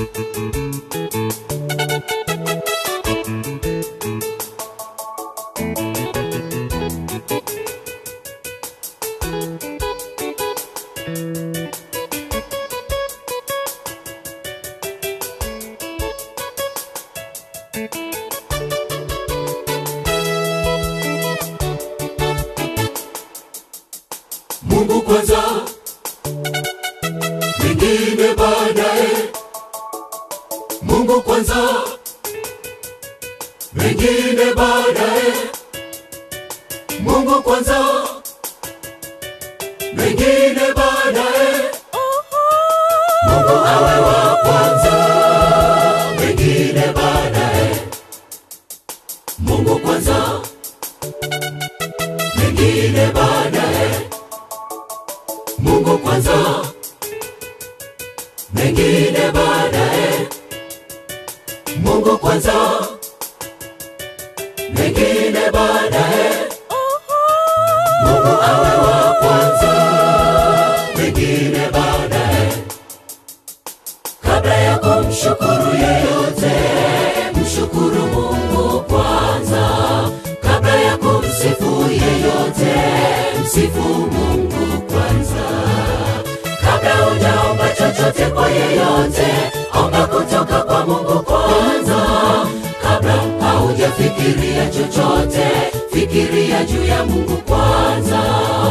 Mungu kwanza, mengine baadaye. Mungu kwanza, mengine baadaye. Mungu kwanza, mengine baadaye. Mungu awe wa kwanza, mengine baadaye. Mungu kwanza, mengine baadaye. Mungu kwanza, mengine baadaye. Mungu kwanza, mengine baadaye. Mungu awe wa kwanza, mengine baadaye. Kabla ya kumshukuru yeyote, mshukuru Mungu kwanza. Kabla ya kumsifu yeyote, msifu Mungu kwanza. Kabla hujaomba chochote kwa yeyote, omba kutoka kwa Mungu kwanza. Kabla haujafikiria chochote, fikiria juu ya Mungu kwanza.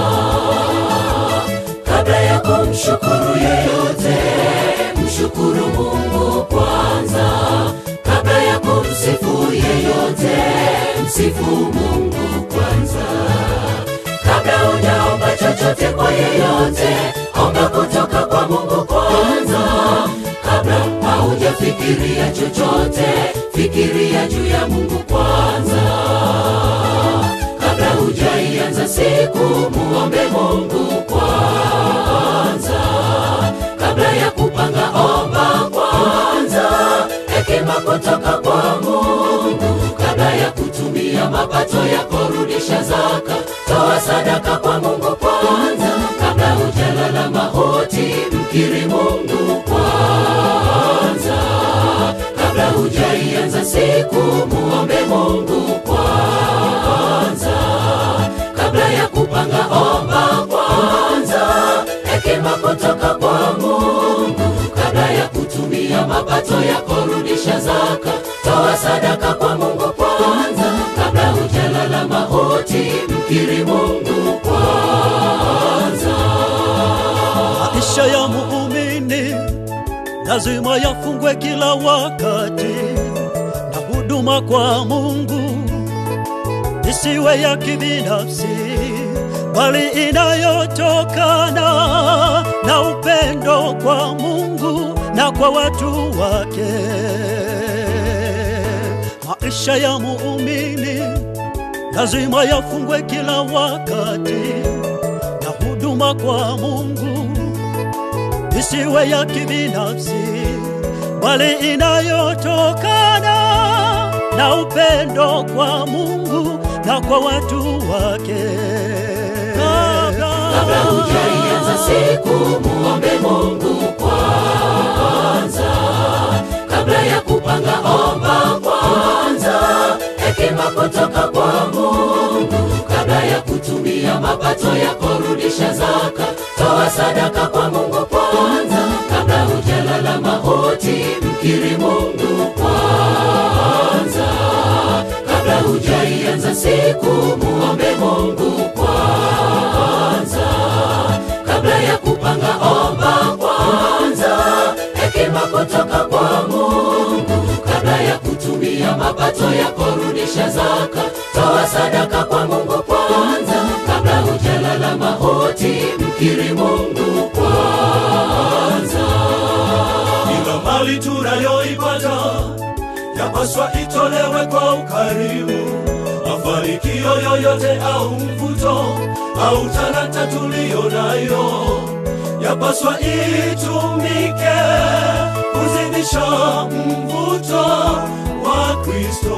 Kabla ya kumshukuru yeyote, mshukuru Mungu kwanza. Kabla ya kumsifu yeyote, msifu Mungu kwanza. Kabla hujaomba chochote kwa yeyote, omba kutoka kwa Mungu kwanza. Kabla haujafikiria chochote, fikiria juu ya Mungu kwanza. Kabla hujaianza siku, muombe Mungu kwanza. Kabla ya kupanga, omba kwanza hekima kutoka kwa Mungu. Kabla ya kutumia mapato yako, rudisha zaka, toa sadaka kwa Mungu kwanza. Kabla hujalala mauti, mkiri Mungu kwanza. Kabla hujaianza siku, muombe Mungu kwanza. Kabla ya kupanga, omba kwanza hekima kutoka kwa Mungu. Kabla ya kutumia mapato yako, rudisha zaka, toa sadaka kwa Mungu kwanza. Kabla hujalala mauti, mkiri Mungu kwanza. Maisha ya muumini lazima yafungwe kila wakati na huduma kwa Mungu isiwe ya kibinafsi, bali inayotokana na upendo kwa Mungu na kwa watu wake. Maisha ya muumini lazima yafungwe kila wakati na huduma kwa Mungu isiwe ya kibinafsi, bali inayotokana na upendo kwa Mungu na kwa watu wake. Kabla hujaianza siku, muombe Mungu kwanza. Kabla ya kupanga, omba kwanza hekima kutoka kwa Mungu. Kabla ya kutumia mapato yako, rudisha zaka, toa sadaka kwa Mungu kwanza. Kabla hujalala mauti, mkiri Mungu kwanza. Kabla hujaianza siku, muombe Mungu kwanza. Kabla ya kupanga, omba kwanza hekima kutoka kwa Mungu. Kabla ya kutumia mapato yako, rudisha zaka, toa sadaka kwa Mungu kwanza. Kabla hujalala mauti, mkiri Mungu kwanza. Kila mali tunayoipata yapaswa itolewe kwa ukarimu. Mafanikio yoyote au mvuto au talanta tuliyo nayo yapaswa itumike kuzidisha mvuto wa Kristo.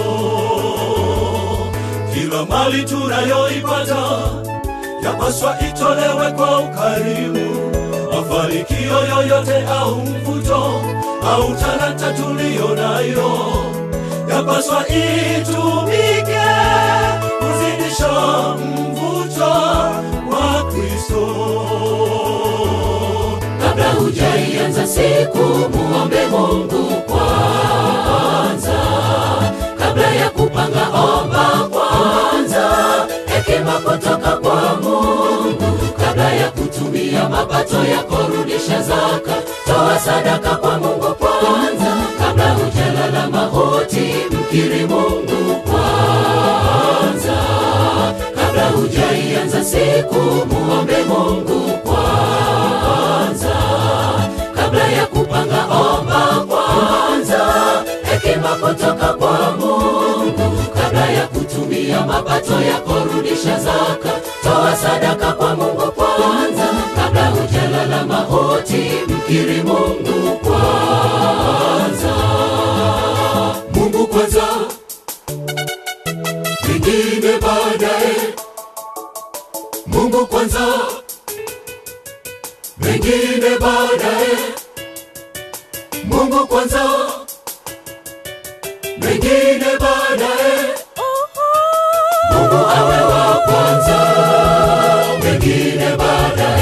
Kila mali tunayoipata yapaswa itolewe kwa ukarimu. Mafanikio mafanikio yoyote au mvuto au talanta tuliyo nayo yapaswa itumike kuzidisha mvuto wa Kristo. kabla hujaianza siku muombe mungu kwanza kabla ya kupanga omba kwanza hekima kutoka kwa mungu kabla ya kutumia mapato yako rudisha zaka toa sadaka kwa mungu kwanza kabla hujalala mauti mkiri mungu kwanza kabla hujaianza siku muombe mungu kwanza kabla ya kupanga omba kwanza hekima kutoka kwa mungu kabla ya kutumia mapato yako rudisha zaka toa sadaka kwa mungu kwanza kabla hujalala mauti mkiri mungu kwanza Mungu kwanza, vingine baadaye. Mungu kwanza, vingine baadaye. Mungu kwanza, vingine baadaye. mungu awe wa kwanza wengine baadaye